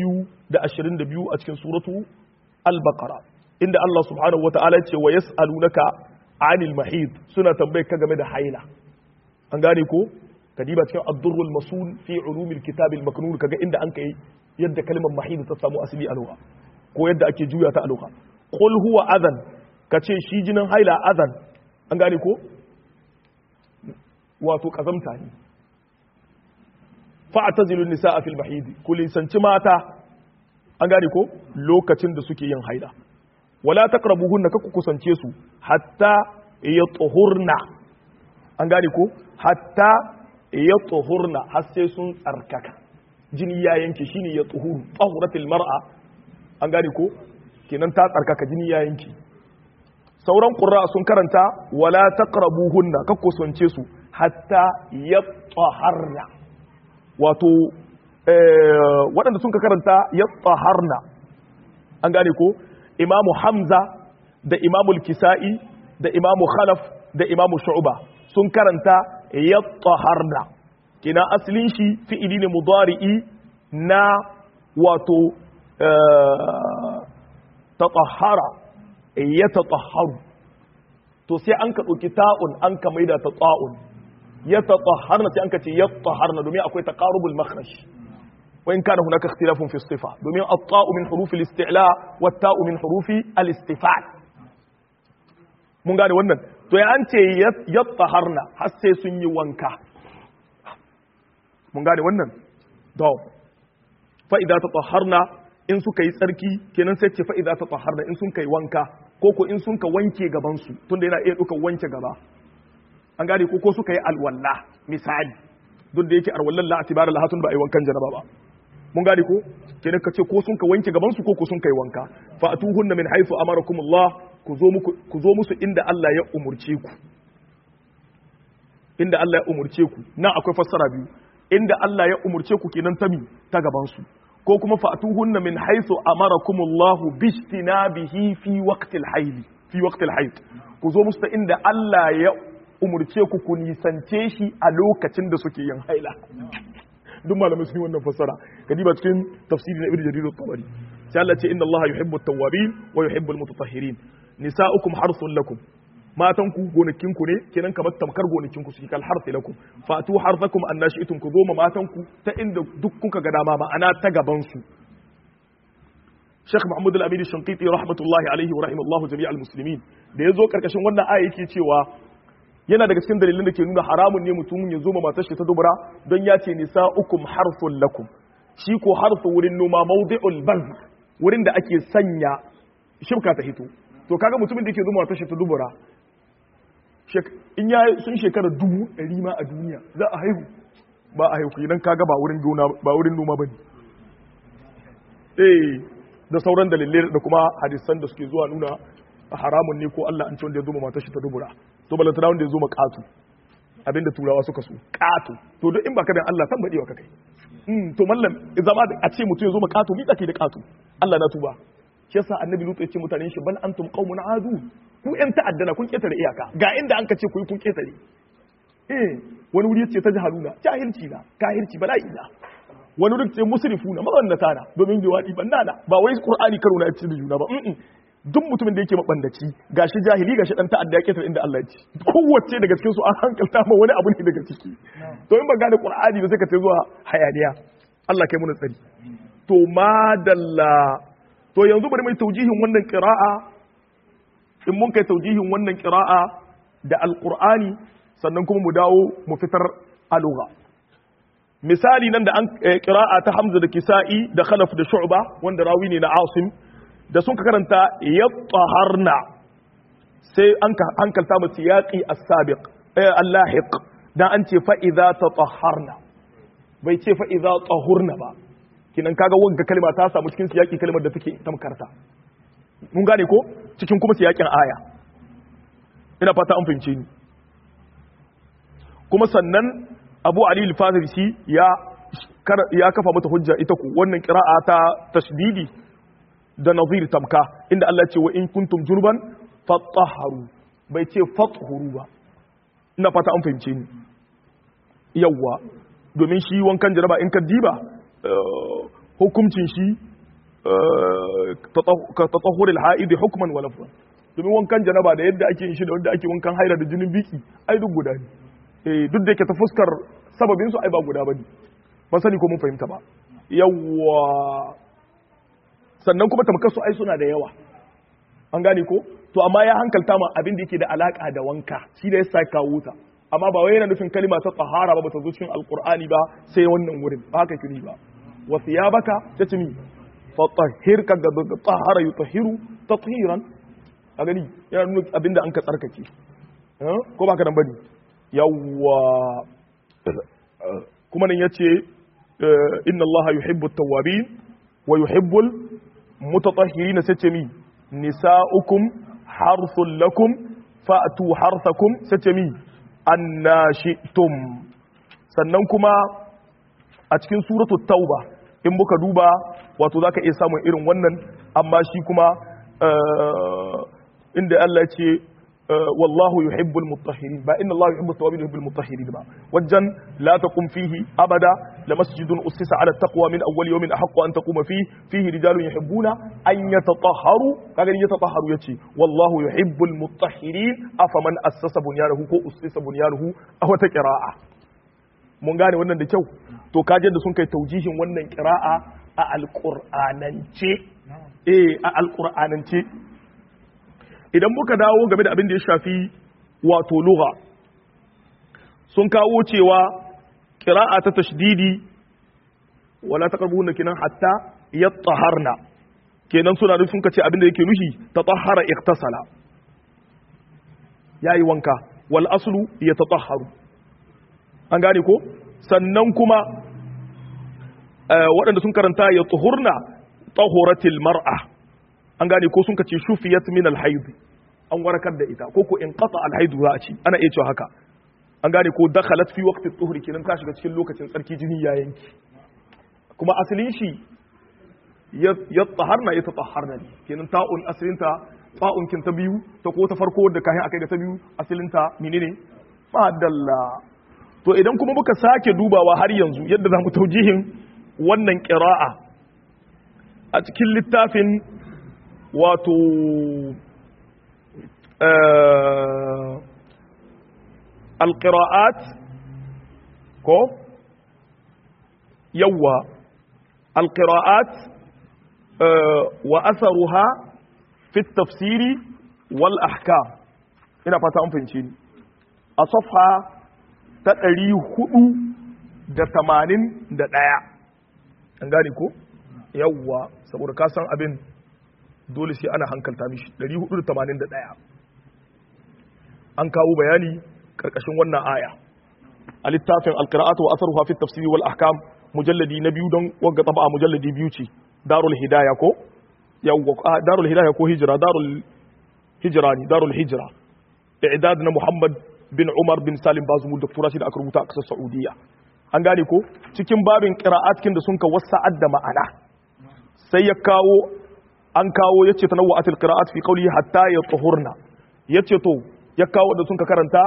222 a cikin suratu al-baqara inda Allah subhanahu wataala ya ce wa yas'alunaka 'anil mahid suna tambayar ka game da haila an gane ko kadiba cikin ad-durrul masul fi ulumil kitab al-maknun kaga inda an kai yadda kalmar mahid ta samu asali a lugha ko yadda ake juya ta a lugha qul huwa adhan kace shi jinin haila adhan an gane ko wato kazamta ne fa'tazilu nisaa fil mahid ku lisanci mata an gane ko lokacin da suke yin haila wala taqrabuhunna kaku kusance su hatta yatuhurna an gane ko hatta yatuhurna har sai sun tsarkaka jini ya yanke shine yatuhuru tahuratil mar'a an gane ko kenan ta tsarkaka jini ya yanke sauran qurra sun karanta wala taqrabuhunna kaku kusance su hatta yataharna wato waɗanda sun ka karanta yataharna an gane ko imamu hamza da imamu kisa'i da imamu khalaf da imamu shu'ba sun karanta yattaharna kina asalin shi fi'ili ne mudari'i na wato tatahara ya tatahharu to sai an ka ɗauki ta'un an ka maida ta ta'un ya tatahharna sai an ka ce yattaharna domin akwai taqarubul makhraj وإن كان هناك اختلاف في الصفة دومين الطاء من حروف الاستعلاء والتاء من حروف الاستفعال mun gane wannan to ya an ce yattaharna har sai sun yi wanka mun gane wannan to fa idza tatahharna in suka yi tsarki kenan sai ce fa idza tatahharna in sun kai wanka ko ko in sun ka wanke gaban su tunda yana iya duka wanke gaba an gane ko ko suka yi alwalla misali duk da yake alwallan la atibara lahatun ba ai wankan janaba ba mun gane ko kenan ka ce ko sun ka wanke gaban su ko ko sun kai wanka fa atuhunna min haythu amarakumullah ku zo muku ku zo musu inda Allah ya umurce ku inda Allah ya umurce ku nan akwai fassara biyu inda Allah ya umurce ku kenan ta mi ta gaban su ko kuma fa atuhunna min haythu amarakumullah bijtinabihi fi waqtil hayd fi waqtil hayd ku zo musu ta inda Allah ya umurce ku ku nisance shi a lokacin da suke yin haila duk malamai sun yi wannan fassara kadiba cikin tafsiri na ibnu jarir at-tabari sai Allah ce inna Allah yuhibbu at-tawwabin wa yuhibbu al-mutatahhirin nisa'ukum harthun lakum matan ku gonakin ku ne kenan kamar tamkar gonakin ku su kal harthi lakum fatu harthakum annashi'tum ku goma matan ku ta inda duk kuka ga dama ma'ana ta gaban su Sheikh Muhammad Al-Amin Shanqiti rahmatullahi alaihi wa rahimallahu jami'al muslimin da yazo karkashin wannan aya yake cewa yana daga cikin dalilin da ke nuna haramun ne mutum ya zo ma matar shi ta dubura don ya ce nisa'ukum harfun lakum shi ko harfu wurin noma mawdi'ul bazr wurin da ake sanya shibka ta hito to kaga mutumin da yake zo matar shi ta dubura in ya sun shekara dubu ɗari ma a duniya za a haihu ba a haihu idan kaga ba wurin gona ba wurin noma bane eh da sauran dalilai da kuma hadisan da suke zuwa nuna haramun ne ko Allah an ce wanda ya zo ma matar shi ta dubura to balantana wanda ya zo ma katu abinda turawa suka so katu to duk in baka da Allah san badewa ka kai mm to mallam zama a ce mutum ya zo ma katu mi take da katu Allah na tuba shi yasa annabi lutu ya ce mutanen shi bal antum qaumun adu ku yan ta'addana kun ketare iyaka ga inda an ka ce ku yi kun ketare eh wani wuri yace ta jahaluna jahilci na kahirci bala'i na wani wuri ce musrifuna mabannata na domin liwadi bannana ba wai qur'ani karo na yace da juna ba mm duk mutumin da yake mabandaci gashi jahili gashi dan ta'adda ya ketare inda Allah ya ce kowace daga cikin su an hankalta ma wani abu ne daga ciki to in ba gane qur'ani ba sai ka ce zuwa hayaniya Allah kai mu tsari to madalla to yanzu bari mai taujihin wannan qira'a in mun kai taujihin wannan qira'a da alqur'ani sannan kuma mu dawo mu fitar alugha misali nan da an qira'a ta Hamza da Kisa'i da Khalaf da Shu'ba wanda rawi ne na Asim da sun ka karanta yattaharna sai an ka hankalta mu siyaqi as-sabiq eh al-lahiq dan an ce fa idza tatahharna bai ce fa idza tahurna ba kinan kaga wanga kalma ta samu cikin siyaki kalmar da take tamkarta mun gane ko cikin kuma siyakin aya ina fata an fahimce ni kuma sannan Abu Ali al-Fazisi ya ya kafa mata hujja ita ku wannan qira'a ta tasdidi da nazir tamka inda Allah ce wa in kuntum jurban fatahharu bai ce fathuru ba ina fata an fahimce ni yawwa domin shi wankan jaraba in ka diba hukuncin shi ka tatahuril ha'idi hukman wa lafzan domin wankan janaba da yadda ake yin shi da wanda ake wankan haila da jinin biki ai duk guda ne eh duk da yake ta fuskar sababin su ai ba guda bane ban sani ko mun fahimta ba yawwa sannan kuma tamkar su ai suna da yawa an gane ko to amma ya hankalta ma abin da yake da alaka da wanka shi da yasa kawo ta amma ba wai yana nufin kalima ta tsahara ba ba ta zo cikin alqur'ani ba sai wannan wurin ba haka kiri ba wa thiyabaka tatmi fatahhir ka ga tahara yutahhiru tathiran a gani yana nuna abinda an ka tsarkake ko ba ka nan bane yawwa kuma nan yace inna allaha yuhibbu at-tawwabin wa yuhibbu al-mutatahhirin sace mi nisa'ukum harthul lakum fa'tu harthakum sace mi annashitum sannan kuma a cikin suratul tauba in muka duba wato zaka iya samun irin wannan amma shi kuma inda Allah ce wallahu yuhibbul mutahhirin ba inna Allah yuhibbut tawwabin yuhibbul mutahhirin ba wajen la taqum fihi abada la masjidun ussisa ala taqwa min awwal yawmin ahqqu an taquma fihi fihi rijalun yuhibbuna an yatatahharu kaga yatatahharu yace wallahu yuhibbul mutahhirin afaman assasa bunyanahu ko ussisa bunyanuhu a wata qira'a mun gane wannan da kyau to kaje da sun kai taujihin wannan qira'a a alqur'anance eh a alqur'anance idan muka dawo game da abin da ya shafi wato lugha sun kawo cewa qira'a ta tashdidi wala taqrabuna kinan hatta yattaharna kenan suna da sun kace abin da yake nushi tatahhara iktasala yayi wanka wal aslu yatatahharu an gane ko sannan kuma waɗanda sun karanta ya tuhurna tahuratil mar'a an gane ko sun kace shufiyat min alhaid an warakar da ita ko ko in qata alhaid za a ci ana iya cewa haka an gane ko dakhalat fi waqti tuhri kenan ta shiga cikin lokacin tsarki jini ya yanki kuma asalin shi ya taharna ya tatahharna ne kenan ta'un asalinta ta'un kin ta biyu ta ko ta farko da kayan akai ga ta biyu asalinta menene madalla to idan kuma muka sake dubawa har yanzu yadda za mu taujihin wannan ƙira'a a cikin littafin wato alƙira'at ko yawwa alƙira'at wa asaruha fi tafsiri wal ahkam ina fata an fahimci ni a safha ta ɗari hudu da tamanin da ɗaya an gane ko yawwa saboda ka san abin dole sai ana hankalta mishi ɗari hudu da tamanin da ɗaya an kawo bayani ƙarƙashin wannan aya a littafin alƙira'atu wa asaruha fi tafsiri wal ahkam mujalladi na biyu don wagga taba mujalladi biyu ce darul hidaya ko yawwa darul hidaya ko hijira darul hijira ne darul hijira i'dad na Muhammad bin Umar bin Salim Bazumu doktora shi da aka rubuta a kasar Saudiya an gane ko cikin babin qira'at kin da sun ka wasa'ad da ma'ana sai ya kawo an kawo yace tanawwa'atil qira'at fi qawli hatta yatahurna yace to ya kawo da sun ka karanta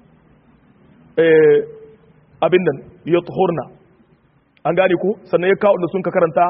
eh abin nan yatahurna an gane ko sannan ya kawo da sun ka karanta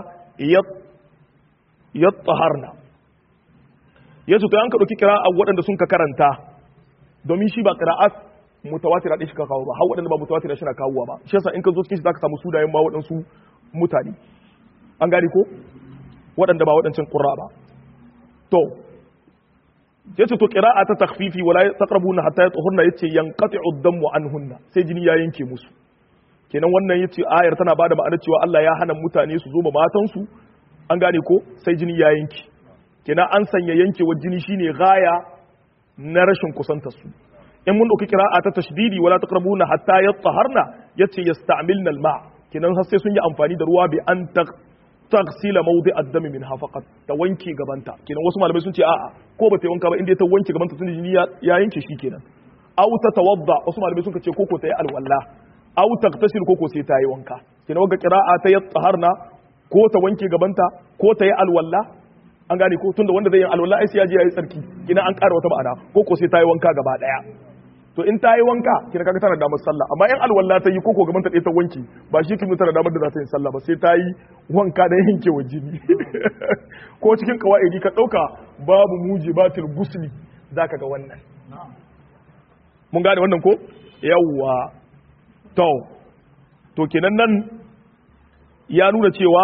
yataharna yace to an ka dauki qira'a waɗanda sun ka karanta domin shi ba qira'at mutawatira din shi ka kawo ba har waɗanda ba mutawatira shi na kawowa ba shi yasa in ka zo cikin shi zaka samu sunayen ma waɗansu mutane an gane ko waɗanda ba waɗancan qurra ba to yace to qira'a ta takhfifi wala taqrabuna hatta yatuhurna yace yanqati'u ad-damu anhunna sai jini ya yanke musu kenan wannan yace ayar tana bada ma'anar cewa Allah ya hana mutane su zo ma matansu an gane ko sai jini ya yanke kenan an sanya yankewar jini shine gaya na rashin kusantar su in mun dauki qira'a ta tashdidi wala taqrabuna hatta yataharna yace yasta'milna al-ma kenan har sai sun yi amfani da ruwa bi an taghsila mawdi ad-dam minha faqat ta wanke gabanta kenan wasu malamai sun ce a'a ko ba ta wanka ba inda ta wanke gabanta tun jini ya yanke shi kenan aw ta tawadda wasu malamai sun ce koko ta yi alwala aw taghtasil koko sai ta yi wanka kenan wanga qira'a ta yataharna ko ta wanke gabanta ko ta yi alwala an gane ko tunda wanda zai yi alwala ai sai ya je ya yi tsarki kina an ƙara wata ma'ana ko ko sai ta yi wanka gaba daya to in ta yi wanka kina kaga tana damar sallah amma in alwala ta yi ko ko gaban ta ta wanki ba shi kin tana damar da za ta yi sallah ba sai ta yi wanka da yanke wa jini ko cikin kawaidi ka dauka babu mujibatul gusli zaka ga wannan mun gane wannan ko yawwa to to kenan nan ya nuna cewa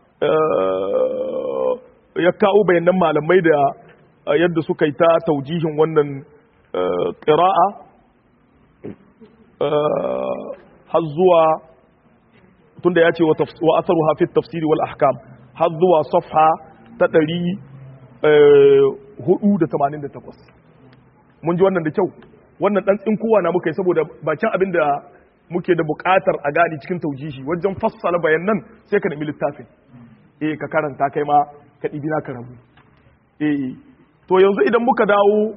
ya kawo bayanan malamai da yadda suka yi ta taujihin wannan ƙira'a har zuwa tunda ya ce wa asaru hafi tafsiri wal ahkam har zuwa safha ta ɗari hudu da tamanin da takwas mun ji wannan da kyau wannan ɗan tsinkowa na muka yi saboda bakin abin da muke da buƙatar a gani cikin taujihi wajen fassala bayanan sai ka nemi littafin eh ka karanta kai ma ka ɗibi na karamu eh to yanzu idan muka dawo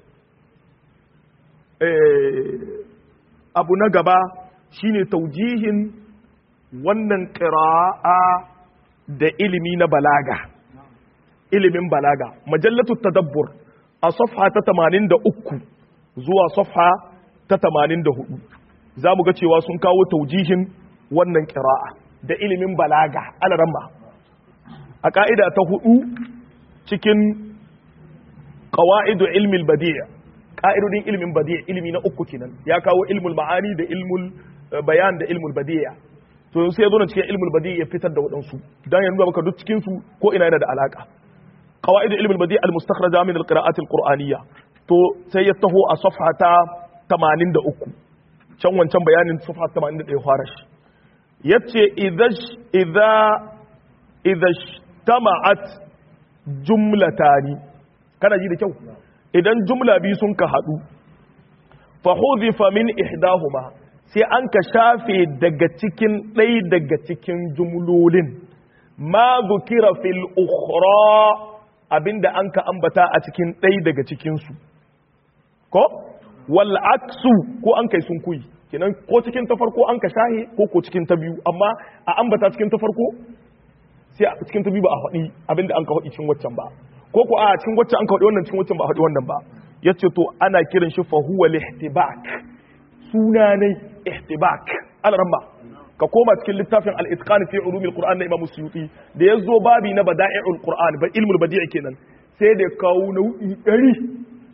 abu na gaba shine taujihin wannan ƙira'a da ilimi na balaga ilimin balaga majallatu tadabbur a safha ta 83 zuwa safha ta 84 za mu ga cewa sun kawo taujihin wannan ƙira'a da ilimin balaga alaramma a ƙa'ida ta hudu cikin ƙawa'idu ilmin badi'a ƙa'idodin ilmin badi'a ilmi na uku kenan ya kawo ilmul ma'ani da ilmul bayan da ilmul badi'a to sai ya zo na cikin ilmul badi'a ya fitar da waɗansu don yanzu baka duk cikinsu ko ina yana da alaƙa ƙawa'idu ilmul badi'a al-mustakhraja min al-qira'at al-qur'aniyya to sai ya taho a safha ta 83 can wancan bayanin safha 81 fara shi yace idza idza idza tama'at jumlatani kana ji da kyau idan jumla biyu sun ka hadu fa hudhifa min ihdahuma sai an ka shafe daga cikin ɗaya daga cikin jumlolin ma zukira fil ukhra abinda an ka ambata a cikin ɗaya daga cikin su ko wal aksu ko an kai sun kuyi kenan ko cikin ta farko an ka shahe ko ko cikin ta biyu amma a ambata cikin ta farko sai a cikin ta biyu ba a faɗi abinda an ka faɗi cikin waccan ba ko ko a cikin waccan an ka faɗi wannan cikin waccan ba a faɗi wannan ba yace to ana kiran shi fa huwa lihtibak suna ne ihtibak al-ramma ka koma cikin littafin al-itqan fi ulum al-qur'an na imam suyuti da yazo babi na bada'i'ul qur'an ba ilmul badi' kenan sai da kawo nau'i 100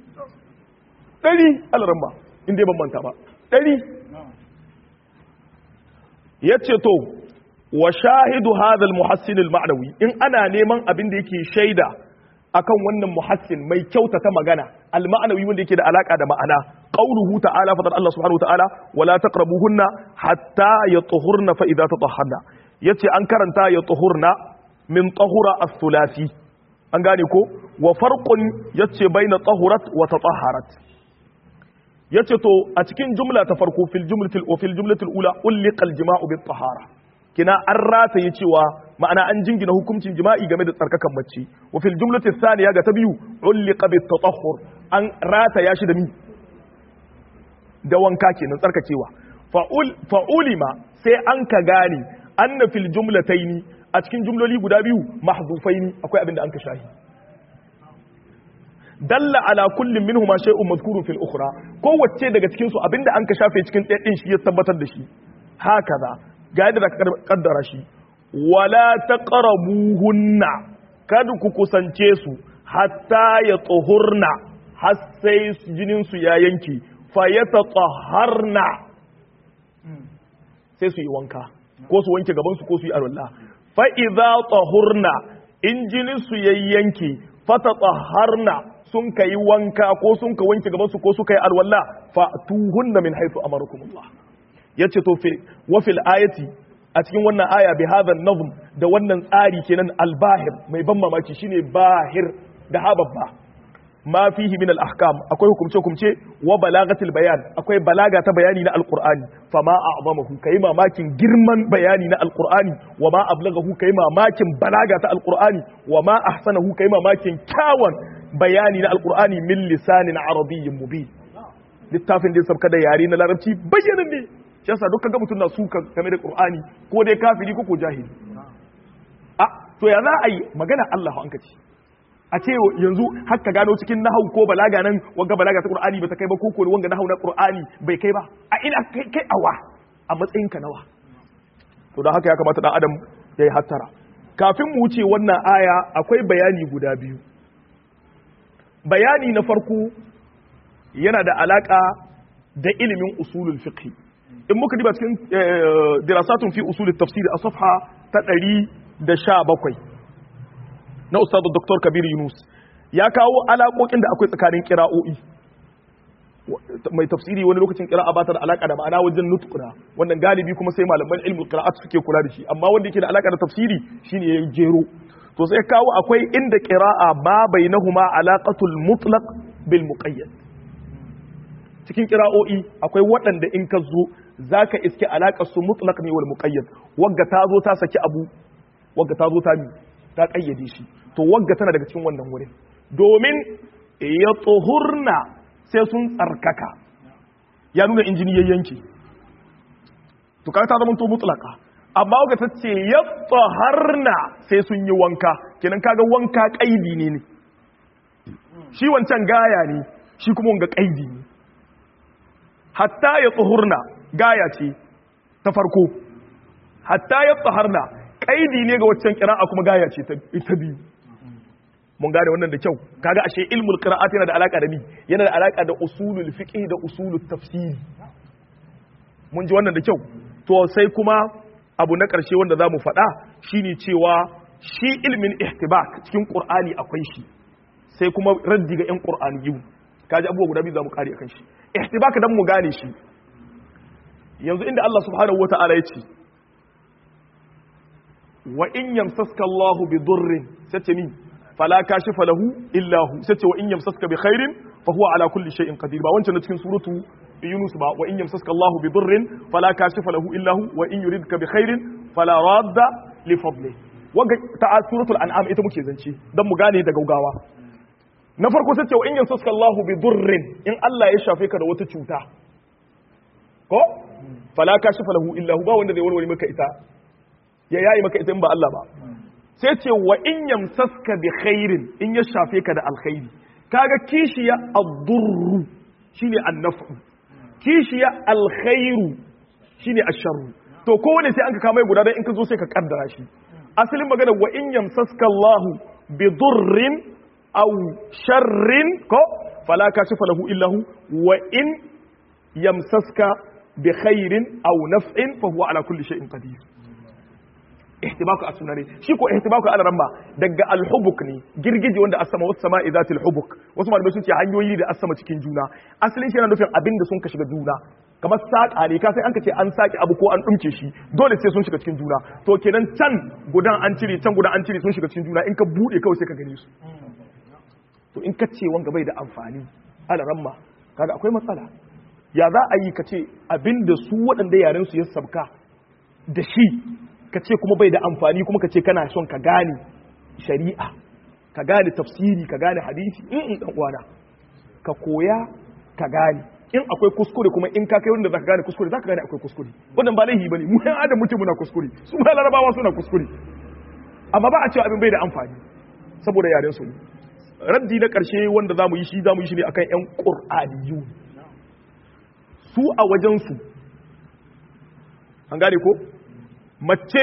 100 al-ramma inda ban manta ba 100 yace to wa shahidu hadha al-muhassin al-ma'nawi in ana neman abin da yake shaida akan wannan muhassin mai kyautata magana al-ma'nawi wanda yake da alaka da ma'ana qauluhu ta'ala fadar Allah subhanahu wa ta'ala wala taqrabuhunna hatta yatuhurna fa idza tatahharna yace an karanta yatuhurna min tahura as-sulasi an gane ko wa farqun yace baina tahurat wa tatahharat yace to a cikin jumla ta farko fil jumlatil wa fil jumlatil ula ulliqa al-jima'u bit tahara kina an rataye cewa ma'ana an jingina hukuncin jima'i game da tsarkakan mace wa fil jumlati thaniya ga ta biyu ulliqa bit tatahhur an rata ya shi da mi da wanka kenan tsarkakewa fa'ul fa'ulima sai an ka gane anna fil jumlataini a cikin jumloli guda biyu mahzufaini akwai abin da an ka shahi dalla ala kullum minhuma shay'un madhkurun fil ukhra kowace daga cikin su abinda an ka shafe cikin ɗaya din shi ya tabbatar da shi hakaza ga yadda da kaddara shi wala taqrabuhunna kada ku kusance su hatta ya tsohurna har sai jinin su ya yanke fa yatatahharna sai su yi wanka ko su wanke gaban su ko su yi alwala fa idza tahurna in jinin su yayyanke fatatahharna sun ka yi wanka ko sun ka wanke gabansu ko suka yi alwala fa tuhunna min haythu amarakumullah yace to fi wa fil ayati a cikin wannan aya bi hadha nazm da wannan tsari kenan albahir mai ban mamaki shine bahir da hababba ma fihi min al ahkam akwai hukumce hukumce wa balagatil bayan akwai balaga ta bayani na alqur'ani fa ma a'zamahu kai mamakin girman bayani na alqur'ani wa ma ablaghahu kai mamakin balaga ta alqur'ani wa ma ahsanahu kai mamakin kyawun bayani na alkur'ani min lisanin arabiyyin mubin littafin da ya sabka da yare na larabci bayyanin ne shi yasa duk kaga mutum na suka game da qur'ani ko dai kafiri ko ko jahili a to ya za a yi magana Allah an kace a ce yanzu har ka gano cikin nahau ko balaga nan wanga balaga ta qur'ani bata kai ba ko ko wanga nahau na qur'ani bai kai ba a ina kai kai awa a matsayin ka nawa to don haka ya kamata dan adam ya yi hattara kafin mu wuce wannan aya akwai bayani guda biyu bayani na farko yana da alaka da ilimin usulul fiqh in muka diba cikin dirasatun fi usulul tafsir a safha ta 117 na ustad dr kabir yunus ya kawo alaƙoƙin da akwai tsakanin kira'o'i mai tafsiri wani lokacin kira'a ba ta da alaka da ma'ana wajen nutquna wannan galibi kuma sai malaman ilmul qira'at suke kula da shi amma wanda yake da alaka da tafsiri shine ya jero to sai kawo akwai inda qira'a ba bainahuma alaqatul mutlaq bil muqayyad cikin qira'o'i akwai waɗanda in ka zo zaka iske alaqar su mutlaq ne wal muqayyad wagga ta zo ta saki abu wagga ta zo ta mi ta kayyade shi to wagga tana daga cikin wannan wurin domin ya tsohurna sai sun tsarkaka ya nuna injini ya yanke to kaga ta zama to mutlaka amma ga ta ce ya tsaharna sai sun yi wanka kenan kaga wanka kaidi ne ne shi wancan gaya ne shi kuma wanga kaidi ne hatta ya tsohurna gaya ce ta farko hatta ya tsaharna kaidi ne ga waccan kira'a kuma gaya ce ta biyu mun gane wannan da kyau kaga ashe ilmul qira'at yana da alaka da ni yana da alaka da usulul fiqh da usulul tafsir mun ji wannan da kyau to sai kuma abu na ƙarshe wanda za mu faɗa shine cewa shi ilmin ihtibak cikin ƙur'ani akwai shi sai kuma raddi ga 'yan ƙur'ani yiwu kaji abubuwa guda biyu za mu kare akan shi ihtibak dan mu gane shi yanzu inda Allah subhanahu wata'ala ya ce wa in yamsaska Allahu bi durrin sace min fala kashifa lahu illa hu sace wa in yamsaska bi khairin fa huwa ala kulli shay'in qadir ba wancan cikin suratu Yunus ba wa in yamsaska Allah bi durrin fala kashifa lahu illa hu wa in yuridka bi khairin fala radda li fadli waga ta suratul an'am ita muke zance dan mu gane da gaugawa na farko sai ce wa in yamsaska Allah bi durrin in Allah ya shafe ka da wata cuta ko fala kashifa lahu illa hu ba wanda zai warware maka ita ya yayi maka ita in ba Allah ba sai ce wa in yamsaska bi khairin in ya shafe ka da alkhairi kaga kishiya ad-durru shine an-naf'u kishiya alkhairu shine asharru to kowane sai an ka kama guda dan in ka zo sai ka kaddara shi asalin magana wa in yamsaska Allah bi durrin aw sharrin ko fala kashifa lahu illa hu wa in yamsaska bi khairin aw naf'in fa huwa ala kulli shay'in qadir ihtibaku a sunane shi ko ihtibaku ala ramma daga alhubuk ne girgije wanda asama wasu sama izatil hubuk wasu malamai sun ce hanyoyi da asama cikin juna asalin shi yana nufin abin da sun ka shiga juna kamar saƙa ne ka sai an ka ce an saƙi abu ko an ɗumke shi dole sai sun shiga cikin juna to kenan can gudan an cire can gudan an cire sun shiga cikin juna in ka buɗe kawai sai ka gane su to in ka ce wanga bai da amfani ala ramma kaga akwai matsala ya za a yi ka ce abin da su waɗanda yaren su ya sabka da shi ka ce kuma bai da amfani kuma ka ce kana son ka gane shari'a ka gane tafsiri ka gane hadisi in dan uwana ka koya ka gane in akwai kuskure kuma in ka kai wanda zaka gane kuskure zaka gane akwai kuskure wannan ba laihi bane mu yan adam mutum muna kuskure su ma larabawa suna kuskure amma ba a cewa abin bai da amfani saboda yaren su raddi na karshe wanda zamu yi shi zamu yi shi ne akan yan qur'aniyu su a wajen su an gane ko mace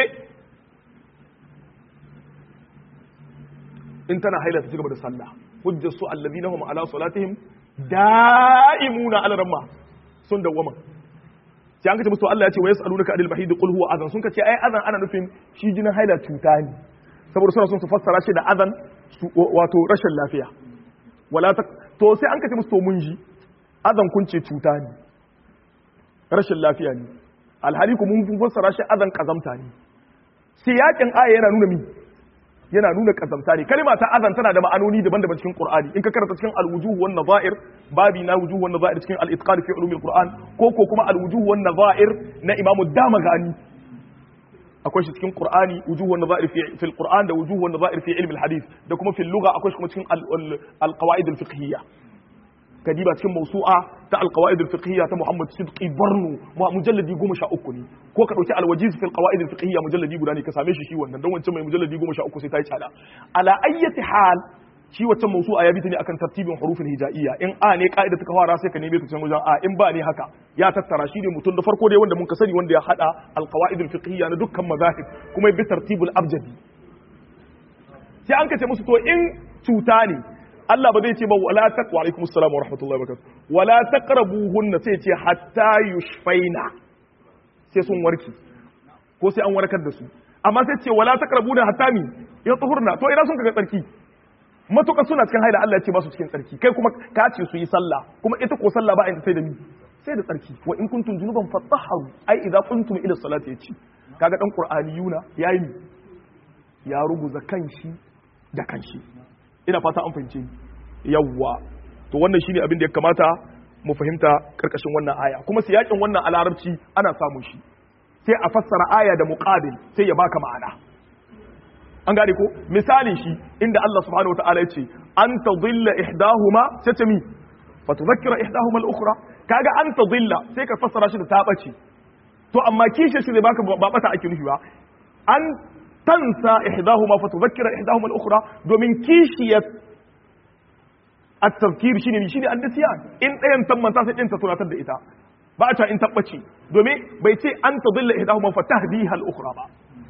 in tana haila ta cigaba da sallah hujjar su allazina hum ala salatihim da'imuna ala ramma sun dawwama sai an kace musu Allah ya ce wa yasalunaka anil mahid qul huwa adhan sun kace ai adhan ana nufin shi jinin haila cuta ne saboda suna son su fassara shi da adhan wato rashin lafiya wala ta to sai an kace musu to mun ji adhan kun ce cuta ne rashin lafiya ne alhali ku mun fassara shi adhan kazamta ne sai yakin aya yana nuna mi yana nuna kazamta ne kalma ta azan tana da ma'anoni daban-daban cikin Qur'ani in ka karanta cikin al-wujuh wan nadha'ir babi na wujuh wan nadha'ir cikin al-itqan fi ulumil Qur'an ko ko kuma al-wujuh wan nadha'ir na Imam Damagani akwai shi cikin Qur'ani wujuh wan nadha'ir fi fi al-Qur'an da wujuh wan nadha'ir fi ilm al-hadith da kuma fi al-lugha akwai shi kuma cikin al-qawaid al-fiqhiyya kadiba cikin mawsu'a ta al-qawaid al-fiqhiyya ta Muhammad Sidqi Barnu mujalladi 13 ne ko ka dauki al-wajiz fi al-qawaid al-fiqhiyya mujalladi guda ne ka same shi shi wannan dan wancan mai mujalladi 13 sai ta yi tsada ala ayyati hal shi wancan mawsu'a ya bi ta ne akan tartibin hurufin hija'iyya in a ne ka'ida ta fara sai ka neme ta can wajen a in ba ne haka ya tattara shi ne mutum da farko dai wanda mun ka sani wanda ya hada al-qawaid al-fiqhiyya na dukkan mazahib kuma bi tartibul abjadi sai an kace musu to in cuta ne Allah ba zai ce ba wala taq wa alaikumus salam wa rahmatullahi wa barakatuh wala taqrabuhunna sai ce hatta yushfaina sai sun warki ko sai an warkar da su amma sai ce wala taqrabuna hatta mi ya tuhurna to ina sun kaga tsarki matuka suna cikin haila Allah ya ce ba su cikin tsarki kai kuma ka ce su yi sallah kuma ita ko sallah ba a sai da mi sai da tsarki wa in kuntum junuban fatahharu ai idza kuntum ila salati yace kaga dan qur'aniyuna yayi ya ruguza kanshi da kanshi ina fata an fahimce yawwa to wannan shine abin da ya kamata mu fahimta karkashin wannan aya kuma siyakin wannan a larabci ana samun shi sai a fassara aya da muqabil sai ya baka ma'ana an gane ko misalin shi inda Allah subhanahu wataala ya ce an tadilla ihdahuma sai ta mi fa tudhakkira ihdahuma al-ukhra kaga an tadilla sai ka fassara shi da ta bace to amma kishe shi zai baka ba bata ake nufi ba an tansa ihdahuma fa tudhakkira ihdahuma al-ukhra domin kishiyat at-tafkir shine shine an-nisyan in dayan tammanta sai din ta tunatar da ita ba ta in tabbace domin bai ce an tadilla ihdahuma fa tahdiha al-ukhra ba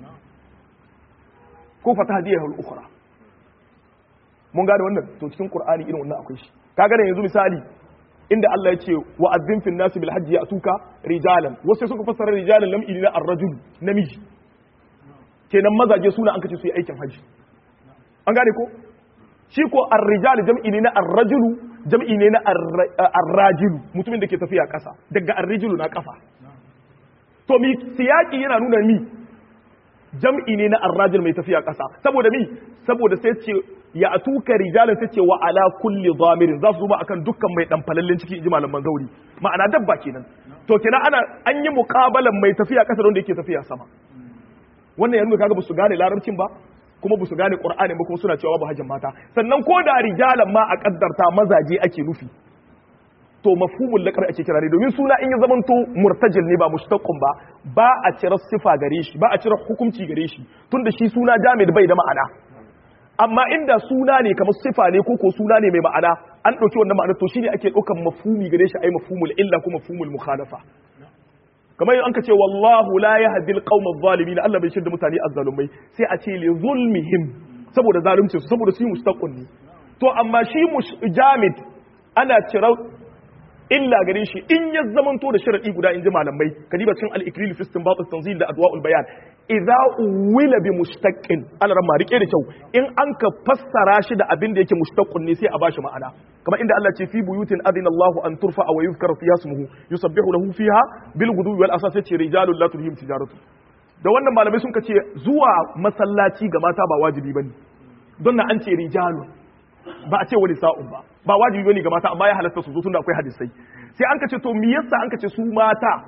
ko fa tahdiha al-ukhra mun gane wannan to cikin qur'ani irin wannan akwai shi kaga yanzu misali inda Allah ya ce wa azzin fil nasi bil hajji ya'tuka rijalan wasu suka fassara rijalan lam ilina ar-rajul namiji kenan mazaje suna an kace su yi aikin haji an gane ko shi ko ar-rijal jam'i ne na ar-rajulu jam'i ne na ar-rajilu mutumin da ke tafiya kasa daga ar-rijulu na kafa to mi siyaki yana nuna mi jam'i ne na ar-rajul mai tafiya kasa saboda mi saboda sai ce ya atuka rijalan sai ce wa ala kulli dhamirin za su zuba akan dukkan mai dan falallin ciki inji malaman zauri ma'ana dabba kenan to kenan ana an yi muqabalan mai tafiya kasa da wanda yake tafiya sama wannan yanzu kaga basu gane larabcin ba kuma basu gane qur'ani ba kuma suna cewa ba hajjin mata sannan ko da rijalan ma a kaddarta mazaje ake nufi to mafhumul laqab ake kira ne domin suna in ya zamanto murtajil ne ba mushtaqqun ba ba a cire sifa gare shi ba a cire hukunci gare shi tunda shi suna jamid bai da ma'ana amma inda suna ne kamar sifa ne ko ko suna ne mai ma'ana an dauki wannan ma'ana to shine ake daukan mafhumi gare shi ai mafhumul illa ko mafhumul mukhalafa kamar an ka ce wallahu la yahdi alqawma adh-dhalimin Allah bai shirda mutane azzalumai sai a ce li zulmihim saboda zalunci su saboda su yi mustaqun ne to amma shi jamid ana cira illa gare shi in ya zamanto da sharadi guda in ji malamai kadiba cikin al-ikril fi istinbat at-tanzil da adwa'ul bayan idza uwila bi mustaqqin alaramma rike da kyau in an ka fassara shi da abin da yake mustaqqun ne sai a bashi ma'ana kamar inda Allah ce fi buyutin adina Allahu an turfa wa yuzkar fiha ismuhu yusabbihu lahu fiha bil ghudwi wal asas ce rijalul la tulhim tijaratu da wannan malamai sun ce zuwa masallaci ga mata ba wajibi bane don na an ce rijalun ba a ce wani sa'un ba ba wajibi bane ga mata amma ya halatta su zo tunda akwai hadisai sai an ka ce to me yasa an ka ce su mata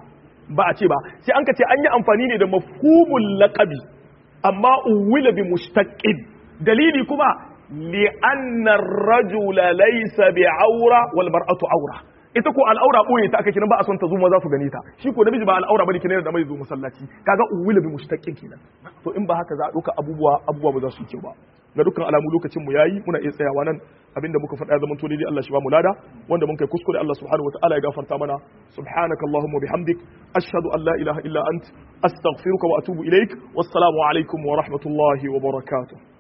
ba a ce ba sai an ka ce an yi amfani ne da mafhumul laqabi amma uwila bi mustaqqin dalili kuma li anna ar-rajula laysa bi awra wal mar'atu awra ita ko al'aura boye ta aka kiran ba a son ta zo maza su gane ta shi ko namiji ba al'aura bane kiran da mai zo masallaci kaga uwila bi mustaqqin kenan to in ba haka za a doka abubuwa abubuwa ba za su yi kyau ba ga dukkan alamu lokacin mu yayi muna iya tsayawa nan abinda muka faɗa zaman to dai Allah shi ba mu lada wanda mun kai kuskure Allah subhanahu wataala ya gafarta mana subhanaka allahumma bihamdik ashhadu an la ilaha illa ant astaghfiruka wa atubu ilaik wassalamu alaikum wa rahmatullahi wa barakatuh